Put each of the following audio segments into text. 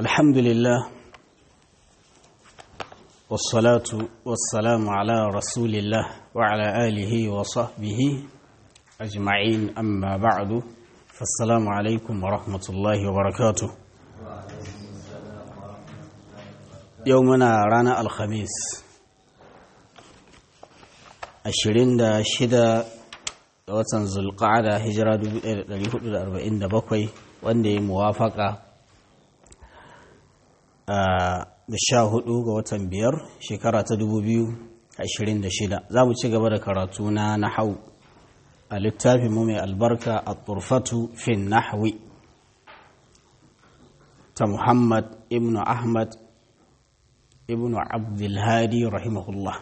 الحمد لله والصلاة والسلام على رسول الله وعلى آله وصحبه أجمعين أما بعد فالسلام عليكم ورحمة الله وبركاته يومنا رانا الخميس ashirin da shida ga watan zulqa'ada hijira 1447 wanda ya muwafaka da sha hudu ga watan biyar shekara ta 2026 za mu ci gaba da karatu na nahau a littafin mu mai albarka a turfatu fin nahwi ta muhammad ibn ahmad ibn abdulhadi rahimahullah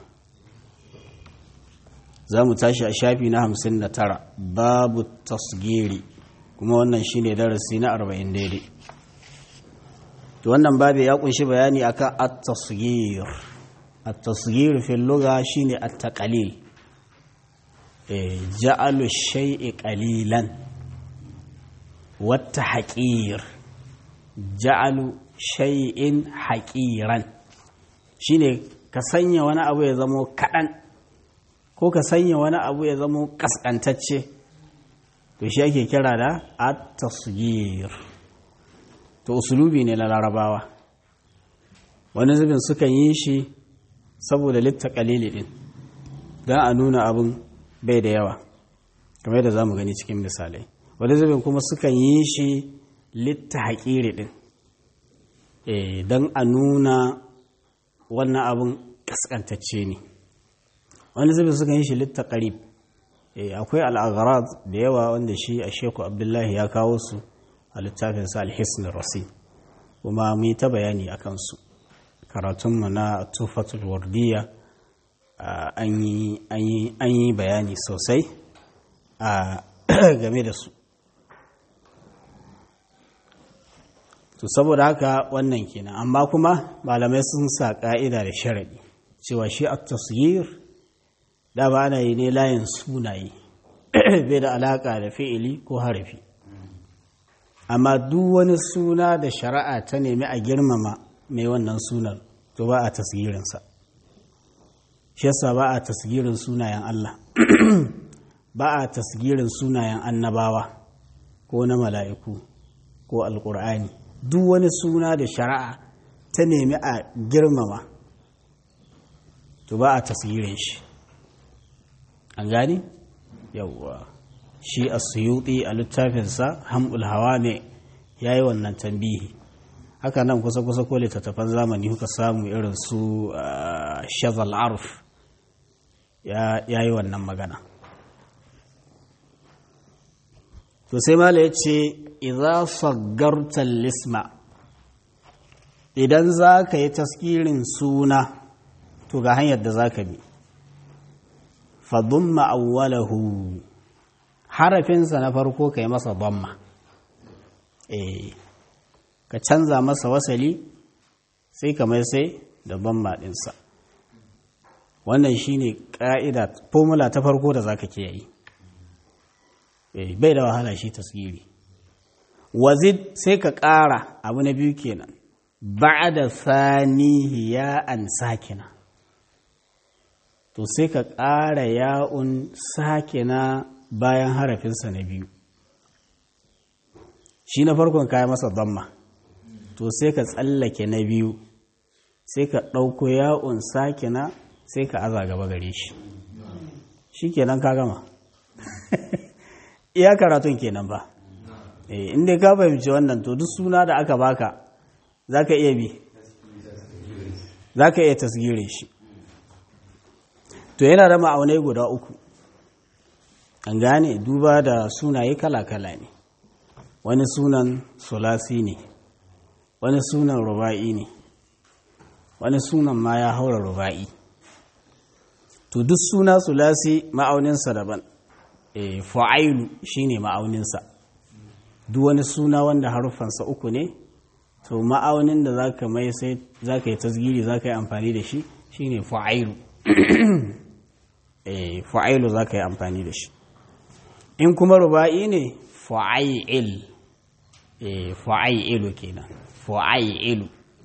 za mu tashi a shafi na hamsin da tara babu tasgiri kuma wannan shine darasi na arba'in daidai to wannan babu ya kunshi bayani akan at-tasgir at-tasgir fil lugha shine at-taqlil eh ja'alu shay'i qalilan wa tahqir ja'alu shay'in haqiran shine ka sanya wani abu ya zamo kadan ko ka sanya wani abu ya zama kaskantacce to shi ake kira da at-tasghir to usulubi ne na larabawa wani zubin sukan yi shi saboda litta kalili din don a nuna abin bai da yawa kamar da za mu gani cikin misalai wani zubin kuma sukan yi shi litta haƙiri din don a nuna wannan abin kaskantacce ne wani zubin suka yi shi litta ƙarib akwai al'agharad da yawa wanda shi a sheku abdullahi ya kawo su a littafinsa alhisn rasi kuma mu yi ta bayani a kansu karatunmu na tufatul wardiya an yi bayani sosai a game da su to saboda haka wannan kenan amma kuma malamai sun sa ƙa'ida da sharaɗi cewa shi a tasgir da ba ana yi ne layin sunaye bai da alaƙa da fi'ili ko harafi amma duk wani suna da shari'a ta nemi a girmama mai wannan sunan to ba a tasgirinsa shi yasa ba a tasgirin sunayen Allah ba a tasgirin sunayen annabawa ko na mala'iku ko alƙur'ani duk wani suna da shari'a ta nemi a girmama to ba a tasgirin shi an gani yawwa shi a suyuti a littafinsa hamul hawa ne ya yi wannan tambihi haka nan kusa-kusa ko littattafan zamani kuka samu irin su shazal arf ya yi wannan magana to sai mala ya ce idan saggartar lisma idan za ka yi taskirin suna to ga hanyar da za ka bi fadumma awwalahu harafinsa na farko ka yi masa damma eh ka canza masa wasali sai ka mai sai da damma ɗinsa wannan shine ƙa'ida formula ta farko da zaka ke yi eh bai da wahala shi tasgiri wazid sai ka ƙara abu na biyu kenan ba'da sanihi ya an sakina to sai ka ƙara ya'un sakina bayan harafinsa na biyu shi na farkon kaya masa damma to sai ka tsallake na biyu sai ka ɗauko ya'un sakina sai ka aza gaba gare shi shi kenan ka gama iya karatun kenan ba inda ka fahimci wannan to duk suna da aka baka za ka iya bi za ka iya tasgire shi to yana da ma'aunai guda uku an gane duba da sunaye kala-kala ne wani sunan sulasi ne wani sunan ruba'i ne wani sunan ma ya haura ruba'i to duk suna sulasi ma'auninsa daban e, fa'ailu shi ne ma'auninsa duk wani suna wanda haruffansa uku ne to ma'aunin da za ka mai sai za ka yi tasgiri za ka yi amfani da shi shi ne fa'ailu fa'ilu za ka yi amfani da shi in kuma ruba'i ne fa'il fa'ailu kenan fu'ailu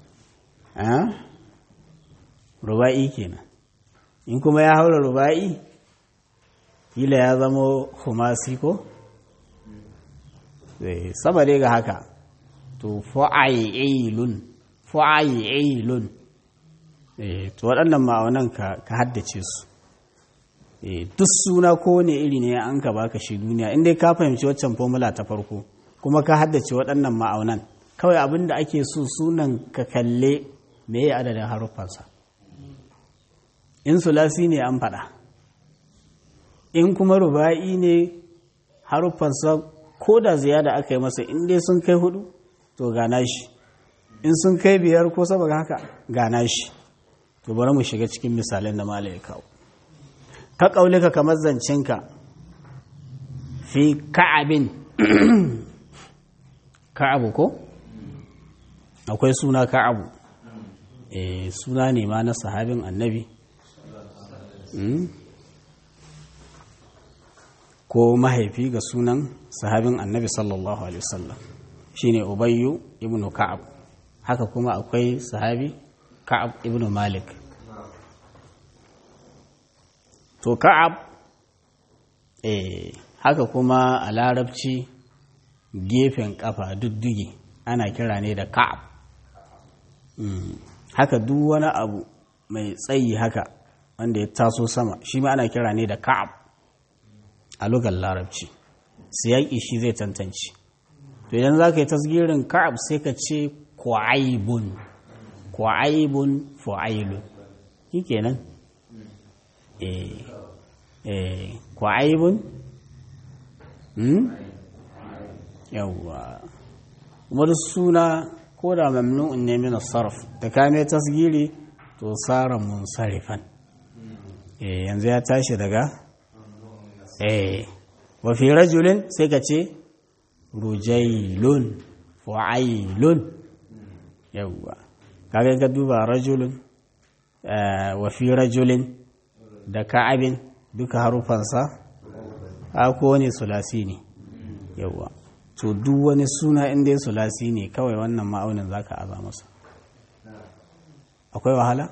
ruba'i kenan in kuma ya haura ruba'i kila ya zama humasi ko sama dai ga haka to fu'ailun fu'ailun to waɗannan ma'aunan ka haddace su duk suna ko ne iri ne an ka baka shi duniya inda ka fahimci waccan formula ta farko kuma ka haddace waɗannan ma'aunan kawai abin da ake so sunan ka kalle me ya adadin haruffansa in sulasi ne an faɗa in kuma ruba'i ne haruffansa ko da ziyada aka yi masa in dai sun kai hudu to gana shi in sun kai biyar ko saboda haka gana shi to bari mu shiga cikin misalin da mala ya kawo ka ƙaulika kamar zancinka fi ka'abin ka'abu ko akwai suna ka'abu eh suna ne ma na sahabin annabi ko mahaifi ga sunan sahabin annabi sallallahu alaihi wasallam shine ubayyu ibnu ka'ab haka kuma akwai sahabi ka'ab ibnu malik to ka'ab eh haka kuma a larabci gefen kafa duddugi ana kira ne da ka'ab haka duk wani abu mai tsayi haka wanda ya taso sama shi ma ana kira ne da ka'ab a lugar larabci siyaƙi shi zai tantance to idan za ka yi tasgirin ka'ab sai ka ce kwa'aibun kwa'aibun fu'ailun shi kenan eh eh kwa'aibun hmm yawwa kuma duk suna ko da mamnu'un ne min sarf da kame tasgiri to tsara munsarifan eh yanzu ya tashi daga eh wa fi rajulin sai ka ce rujailun fu'ailun yawwa kaga ka duba rajulun wa fi rajulin da ka'abin duka harufansa a kowane sulasi ne yawwa to duk wani suna inda ya sulasi ne kawai wannan ma'aunin za ka aza masa akwai wahala?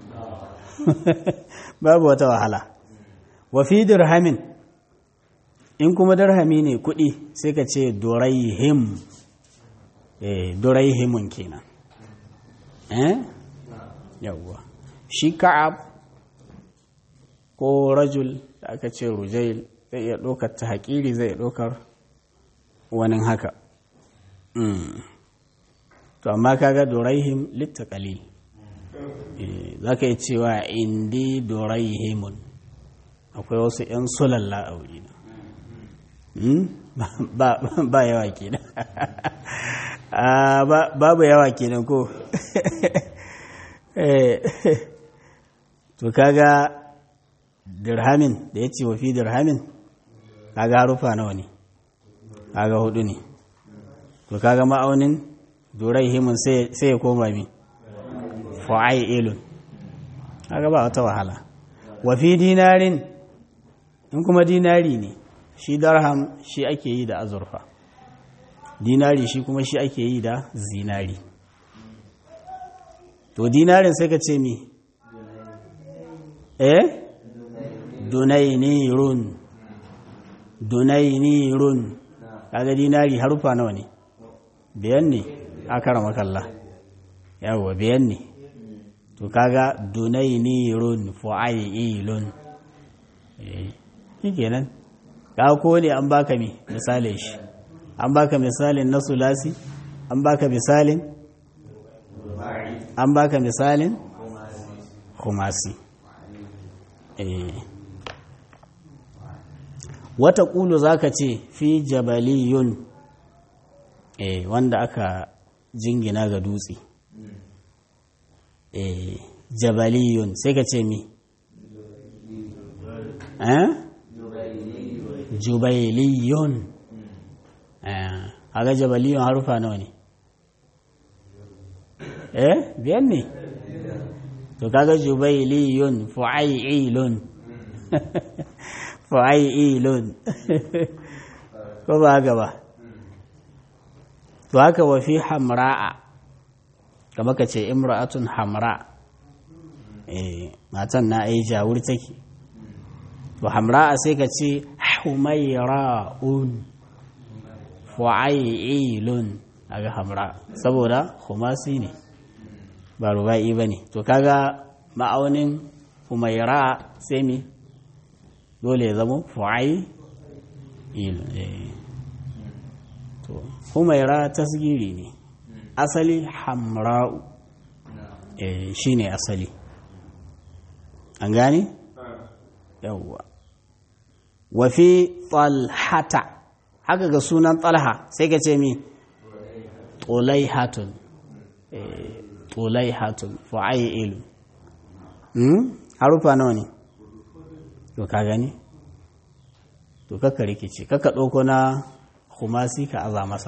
babu wata wahala wa fi dirhamin in kuma dirhami ne kuɗi sai ka ce doraihim eh doraihimun kenan eh yawwa shi ka'ab ko rajul da aka ce rujail zai iya ɗaukar ta haƙiri zai iya ɗaukar wani haka to amma kaga doraihim litta kalil za ka yi cewa indi doraihimun akwai wasu 'yan sulalla a wurina ba yawa kenan babu yawa kenan ko to kaga dirhamin da ya ce wafi dirhamin kaga harufa nawa ne kaga hudu ne to kaga ma'aunin durai himun sai ya koma mi fa'ai ilun kaga ba wata wahala wafi dinarin in kuma dinari ne shi darham shi ake yi da azurfa dinari shi kuma shi ake yi da zinari to dinarin sai ka ce mi eh dunainirun dunainirun kaga dinari harufa nawa ne biyan ne akara makalla yawwa biyan ne to kaga dunainirun fu'ailun eh shikenan ka ko ne an baka mi misalin shi an baka misalin na sulasi an baka misalin an baka misalin kumasi eh wata ƙulu za ka ce fi jabaliyun eh wanda aka jingina ga dutse eh jabaliyun sai ka ce mi eh jubailiyun eh aga jabaliyun harufa nawa ne eh biyan ne to kaga jubailiyun fu'ailun fa'ilun ko ba haka ba to haka wa fi hamra'a kama ka ce imra'atun hamra eh matan na ai jawur take to hamra sai ka ce humaira'un fu'ailun aga hamra saboda khumasi ne ba ruba'i bane to kaga ma'aunin humaira sai mi dole ya zama fu'ailun eh to humaira tasgiri ne asali hamra'u eh shine asali an gane yawwa wa fi talhata haka ga sunan talha sai ka ce mi tulaihatun tulaihatun fu'ailu hmm harufa nawa ne to ka gani to kakka rikici kakka ɗauko na kumasi ka aza masa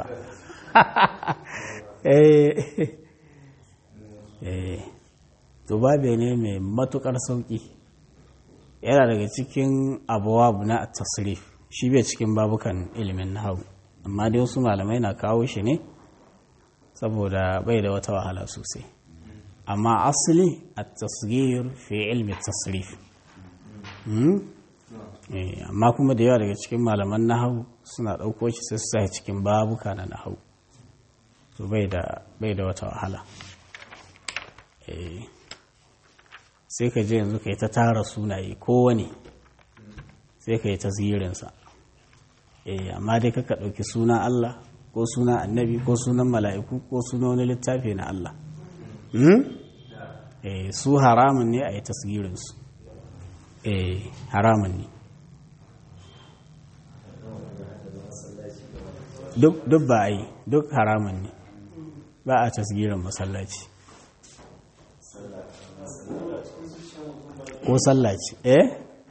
to babe ne mai matukar sauki yana daga cikin abuwa na tasrif shi bai cikin babukan ilimin nahawu amma dai wasu malamai na kawo shi ne saboda bai da wata wahala sosai amma asali a tasgir fi ilmi tasrif amma kuma da yawa daga cikin malaman nahawu suna ɗauko shi sai su sa cikin babuka na nahawu to bai da wata wahala sai ka je yanzu ka yi ta tara sunaye kowane sai ka yi ta zirinsa amma dai kaka ɗauki sunan Allah ko sunan annabi ko sunan mala'iku ko sunan wani littafi na Allah su haramun ne a yi tasgirinsu haramun ne duk ba a yi duk haramun ne ba a tasgirin masallaci ko sallaci eh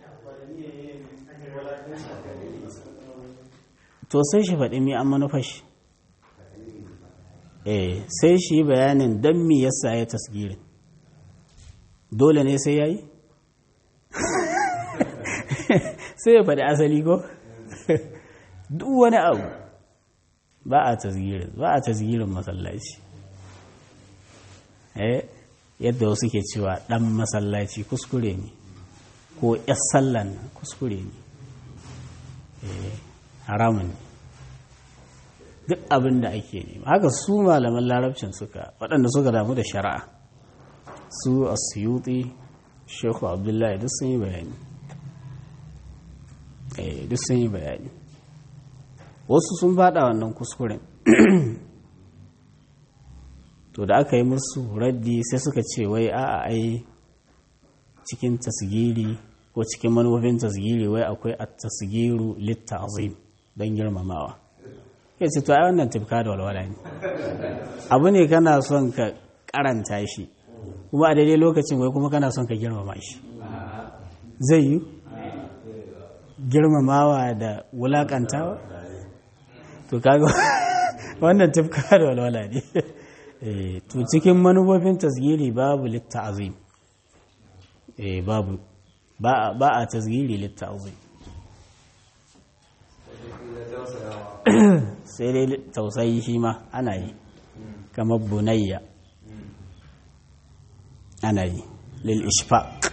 to sai shi faɗi mi an manufashi eh sai shi bayanin don mi yasa ya tasgirin dole ne sai ya yi sai ya faɗi asali ko duk wani abu ba a tasgirin ba a tasgirin masallaci eh yadda wasu ke cewa ɗan masallaci kuskure ne ko ‘yar sallan kuskure ne haramun ne duk abin da ake nema haka su malaman larabcin suka waɗanda suka damu da shari'a su asiyuti shekhu abdullahi duk sun yi bayani duk sun yi bayani wasu sun fada wannan kuskuren to da aka yi musu raddi sai suka ce wai a'a ai cikin tasgiri ko cikin manufofin tasgiri wai akwai a tasgiru litta azim don girmamawa ya ce to ai wannan tafka da walwala ne abu ne kana son ka karanta shi kuma a daidai lokacin wai kuma kana son ka girmama shi zai yi girmamawa da wulakantawa to kaga wannan tafka da walwala ne to cikin manufofin tasgiri babu litta'azim eh babu ba a tasgiri litta'azim sai dai tausayi shi ma ana yi kamar bunayya ana yi lil ishfaq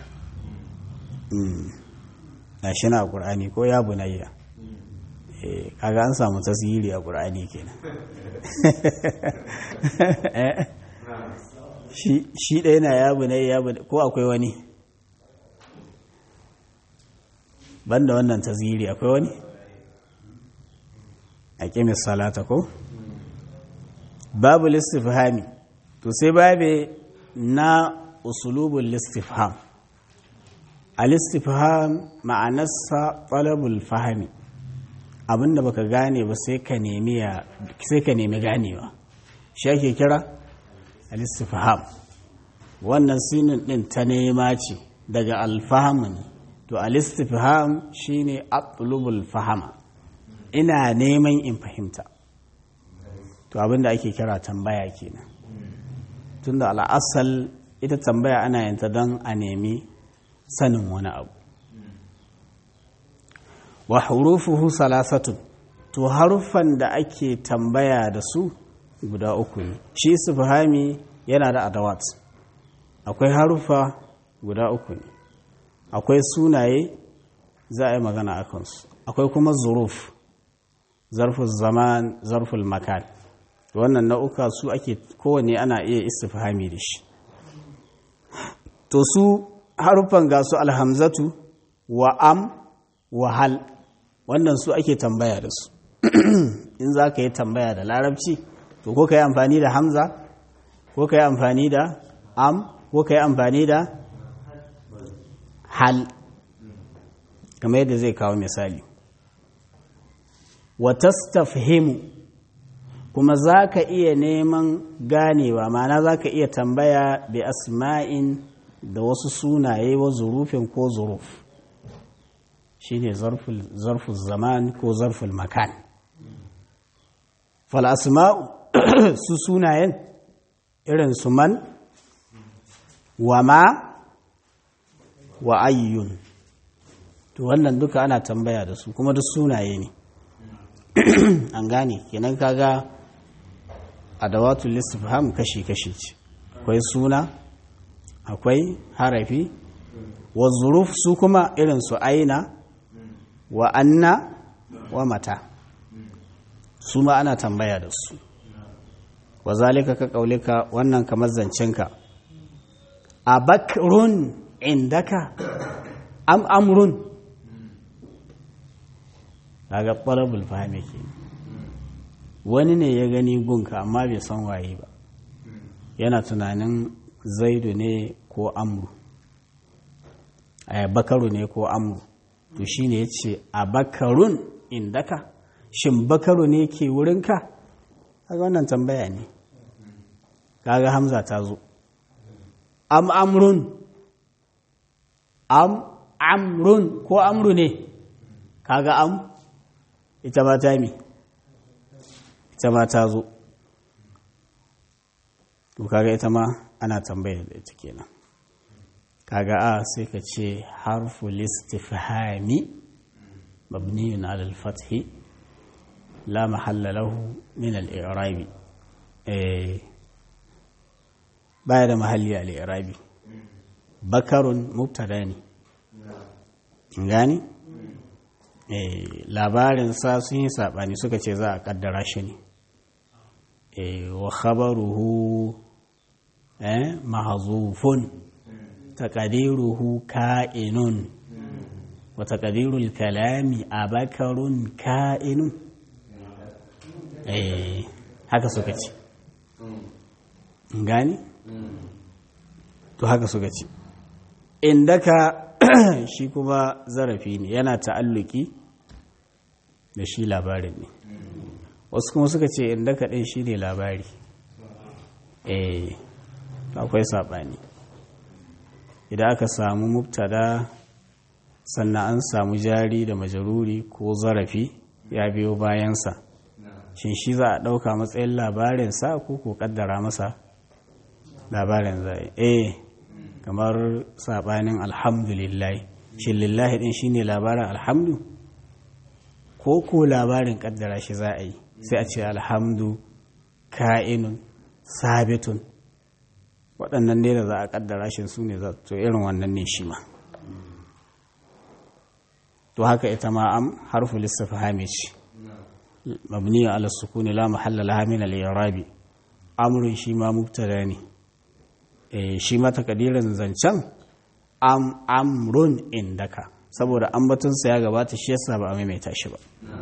na shi na ƙur'ani ko ya bunayya kaga an samu tasiri a ƙur'ani kenan shi ɗaya na ya bunayya ya bunayya ko akwai wani banda wannan tasiri akwai wani a ƙimis salata ko babu listifhami to sai babe na usulubul listifham al-istifham ma'anarsa talabul fahmi abinda baka gane ba sai ka nemi ya sai ka nemi ganewa shi ake kira al-istifham wannan sinin din ta nema ce daga al-fahm ne to al-istifham shine atlubul fahama ina neman in fahimta to abinda ake kira tambaya kenan tunda al'asal ita tambaya ana yin ta don a nemi sanin wani abu wa hurufuhu salasatun to haruffan da ake tambaya da su guda uku ne shi istifhami yana da adawat akwai harufa guda uku ne akwai sunaye za a yi magana a kansu akwai kuma zuruf zarful zaman zarful makan wannan nau'uka su ake kowane ana iya istifhami da shi to su harufan ga su alhamzatu wa am wa hal wannan su ake tambaya da su in za ka yi tambaya da larabci to ko ka yi amfani da hamza ko ka yi amfani da am ko ka yi amfani da hal kamar yadda zai kawo misali watastafhimu kuma za ka iya neman ganewa ma'ana za ka iya tambaya bi asma'in da wasu sunaye wa zurufin ko zuruf shi ne zarful zaman ko zarful makan falasma'u su sunayen irin su man wa ma wa ayyun to wannan duka ana tambaya da su kuma duk sunaye ne an gane kenan kaga adawatul istifham kashi-kashi ce akwai suna akwai harafi wa zuruf su kuma irin su aina wa anna wa mata su ma ana tambaya da su wa zalika ka kaulika wannan kamar zancenka a bakrun indaka am amrun daga ƙwararrul fahimi ke wani ne ya gani gunka amma bai san waye ba yana tunanin zaidu ne ko amru a bakaru ne ko amru to shi ne ya ce a bakarun indaka shin bakaru ne ke wurinka kaga wannan tambaya ne kaga hamza ta zo am amrun am amrun ko amru ne kaga am ita ma ta mi ita ma ta zo to kaga ita ma ana tambaya da ita kenan kaga a sai ka ce harfu listifhami mabniyun ala al-fathi la mahalla lahu min al-i'rabi eh baya da mahalli al-i'rabi bakarun mubtada ne gani labarin sa sun yi saɓani suka ce za a ƙaddara shi ne wa khabaruhu mahazufun taqdiruhu ka'inun wa taqdirul kalami abakarun ka'inun haka suka ce gani to haka suka ce indaka shi kuma zarafi ne yana ta'alluki da shi labarin ne wasu kuma suka ce inda kaɗai shi ne labari eh akwai saɓani idan aka samu mubtada sannan an samu jari da majaruri ko zarafi ya biyo bayansa shin shi za a ɗauka matsayin labarinsa ko ko ƙaddara masa labarin zai eh kamar saɓanin alhamdulillah shi lillahi ɗin shi ne labarin alhamdu ko ko labarin ƙaddara shi za a yi sai a ce alhamdu ka'inun sabitun waɗannan ne da za a ƙaddara shi su ne za to irin wannan ne shi ma to haka ita ma am harfu lissafi hamici mabniya ala sukuni la mahalla laha min al-i'rabi amrun shi ma mubtada ne shi ma takadirin zancen am amrun indaka saboda ambatunsa ya gabata shi yasa ba a maimaita shi ba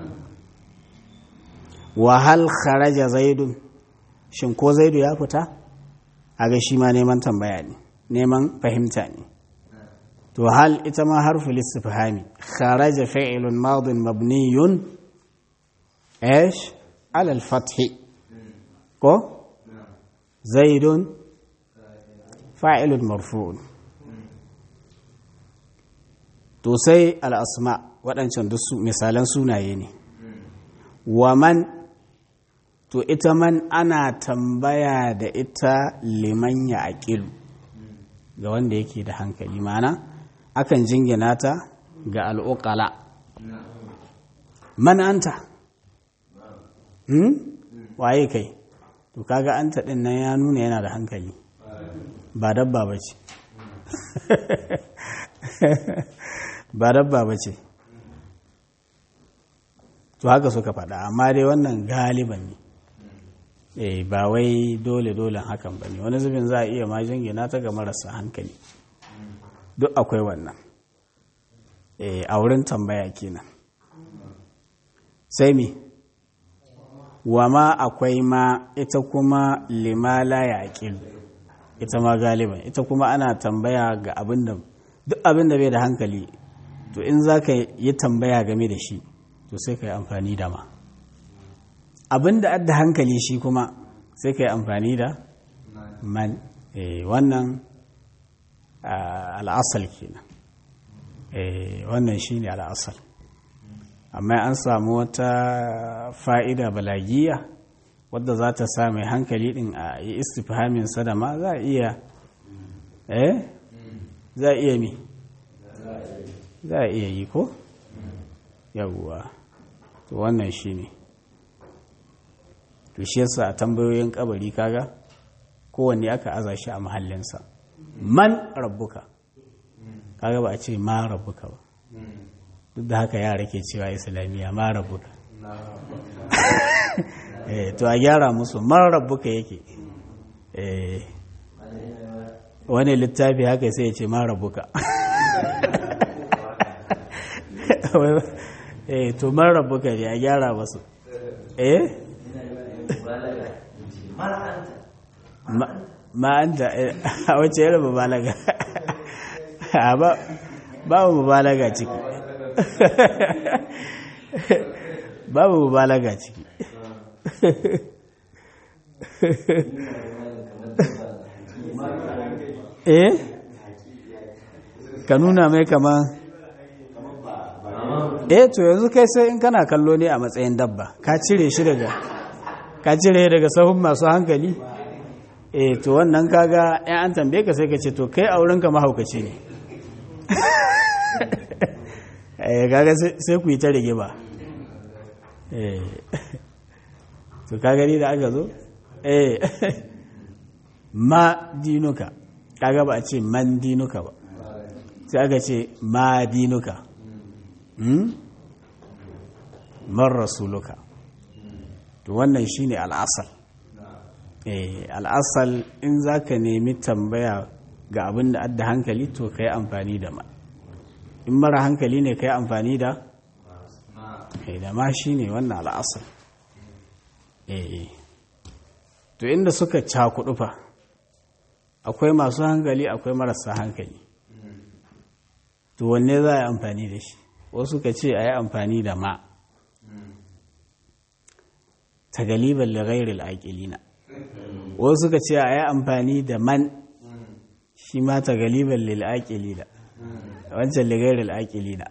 wa hal kharaja zaidun shin ko zaidu ya fita aga shi ma neman tambaya ne neman fahimta ne to hal ita ma harfu listifhami kharaja fi'lun madin mabniyun ايش على الفتح كو زيد فاعل مرفوع to sai al'asma waɗancan duk misalan sunaye ne wa man to ita man ana tambaya da ita liman ya aƙilu ga wanda yake da hankali mana akan jingina ta ga al'uƙala man anta hmm? waye kai to to kaga an taɗin nan ya nuna yana da hankali ba dabba ba ce ba dabba ba ce to haka suka faɗa amma dai wannan galiban ne eh ba wai dole dole hakan ba ne wani zubin za a iya ma jingina ta ga marasa hankali duk akwai wannan eh a wurin tambaya kenan sai me wa ma akwai ma ita kuma limala ya ita ma galiban ita kuma ana tambaya ga abin da duk abin da bai da hankali to in za ka yi tambaya game da shi to sai ka yi amfani da ma abin da adda hankali shi kuma sai ka yi amfani da man wannan al'asal kenan wannan shi ne al'asal amma an samu wata fa'ida balagiya wadda za ta sa mai hankali din a yi istifhamin sadama za a iya eh za a iya mi za a iya yi ko yawwa to wannan shi ne to shi yasa a tambayoyin kabari kaga kowanne aka aza shi a mahallinsa man rabbuka kaga ba a ce ma rabbuka ba duk da haka yara ke cewa islamiyya ma rabbuka to a gyara musu man rabbuka yake wani littafi haka sai ya ce ma rabbuka to man rabbuka ne a gyara masu eh ma'anta a wacce yana mubalaga babu mubalaga ciki babu mubalaga ciki eh ka nuna mai kama eh to yanzu kai sai in kana kallo ne a matsayin dabba ka cire shi daga ka cire daga sahun masu hankali eh to wannan kaga yan an tambaye ka sai ka ce to kai auren ka mahaukaci ne eh kaga sai ku yi ta rige ba eh to ka gani da aka zo eh ma dinuka kaga ba a ce man dinuka ba sai aka ce ma dinuka man rasuluka to wannan shine al'asal eh al'asal in zaka nemi tambaya ga abin da adda hankali to kai amfani da ma in mara hankali ne kai amfani da eh da ma shine wannan al'asal eh to inda suka cakudu fa akwai masu hankali akwai marasa hankali to wanne za a yi amfani da shi wasu ka ce a yi amfani da ma ta galiban lagairil aƙilina wasu ka ce a yi amfani da man shi ma ta galiban lil'aƙilina wancan lagairil aƙilina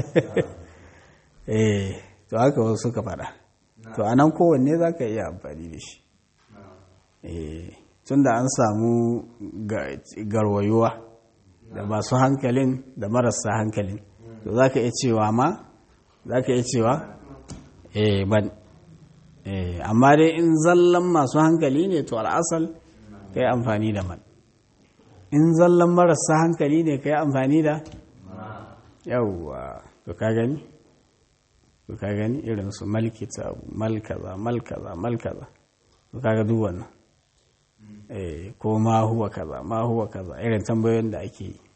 eh to haka wasu suka faɗa to a nan kowanne za ka iya amfani da shi tun da an samu garwayuwa da masu hankalin da marasa hankalin to za ka iya cewa ma za ka iya cewa eh ban eh amma dai in zallan masu hankali ne to al'asal ka yi amfani da man in zallan marasa hankali ne ka yi amfani da yawwa to ka gani to ka gani irin su malkita malkaza malkaza malkaza to kaga duk wannan eh ko ma huwa kaza ma huwa kaza irin tambayoyin da ake yi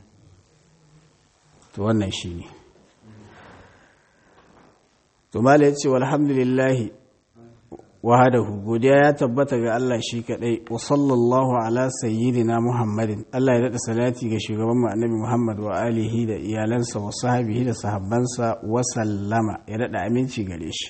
to wannan shine to mala yace walhamdulillah wahadahu godiya ya tabbata ga Allah shi kadai wa sallallahu ala sayyidina muhammadin Allah ya dada salati ga shugaban mu annabi muhammad wa alihi da iyalansa wa sahbihi da sahabbansa wa sallama ya dada aminci gare shi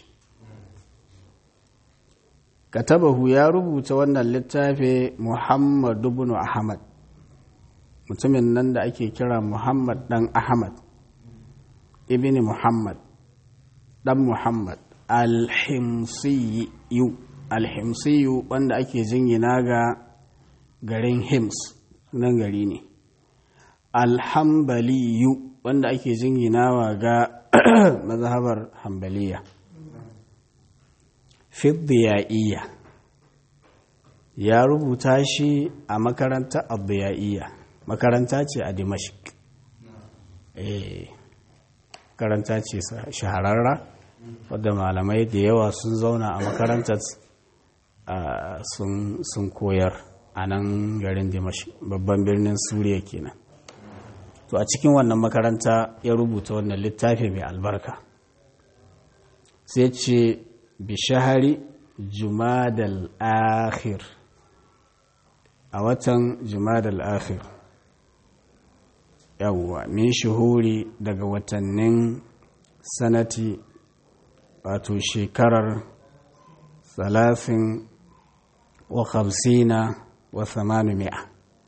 katabahu ya rubuta wannan littafi muhammad ibn ahmad mutumin nan da ake kira muhammad dan ahmad ibn muhammad dan muhammad alhimsiyu alhimsiyu wanda ake jingina ga garin hims nan gari ne alhambaliyu wanda ake jinginawa ga mazhabar hambaliya fiddiyaiya ya rubuta shi a makaranta abdiyaiya makaranta ce a dimashik makaranta ce shahararra wadda malamai da yawa sun zauna a makarantar sun koyar a nan garin dimashik babban birnin suriya kenan to a cikin wannan makaranta ya rubuta wannan littafi mai albarka sai ce bishahari jumadal akhir a watan jumadal akhir yawwa min shuhuri daga watannin sanati wato shekarar salafin wa hamsina wa samanu mi'a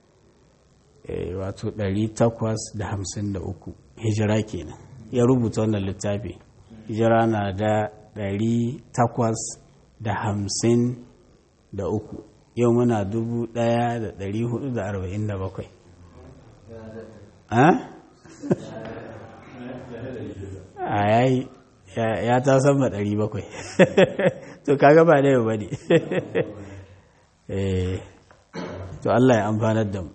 wato 853 hijira kenan ya rubuta wannan littafi hijira na da 853 yau muna 1447 a yayi ya ta sama 700 to kaga ba da yau ba ne to Allah ya amfanar da mu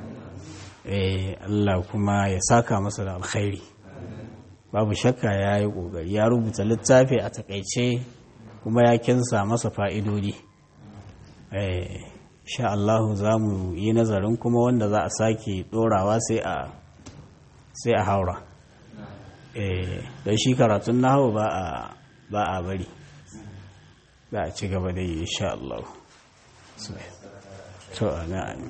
Allah kuma ya saka masa da alkhairi babu shakka ya yi ƙoƙari ya rubuta littafi a takaice kuma ya kinsa masa fa'idodi sha Allahu za mu yi nazarin kuma wanda za a sake ɗorawa sai a haura don shi karatun na hau ba a bari za a ci gaba da yi sha Allah so,